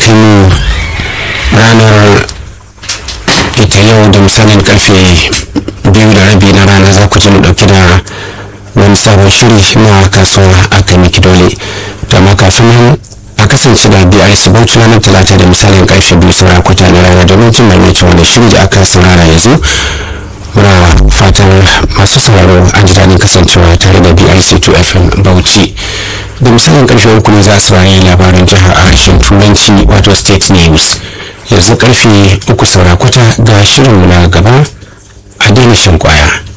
kai mu ranar ita yau da misalin karfe biyu da rabi na rana za ku ji mu dauki da wani sabon shiri na kasuwa a kan miki dole da ma kafin nan a kasance da brc bauchi ranar talata da misalin karfe biyu saura kwata na rana domin jin maimaicin wani shiri da aka saurara yanzu muna fatan masu sauraro an ji daɗin kasancewa tare da brc 2 fm bauchi da misalin karfe uku ne za su rayu labarin jiha a harshen turanci wato state news yanzu karfe uku saura kwata ga shirinmu na gaba a daina shan kwaya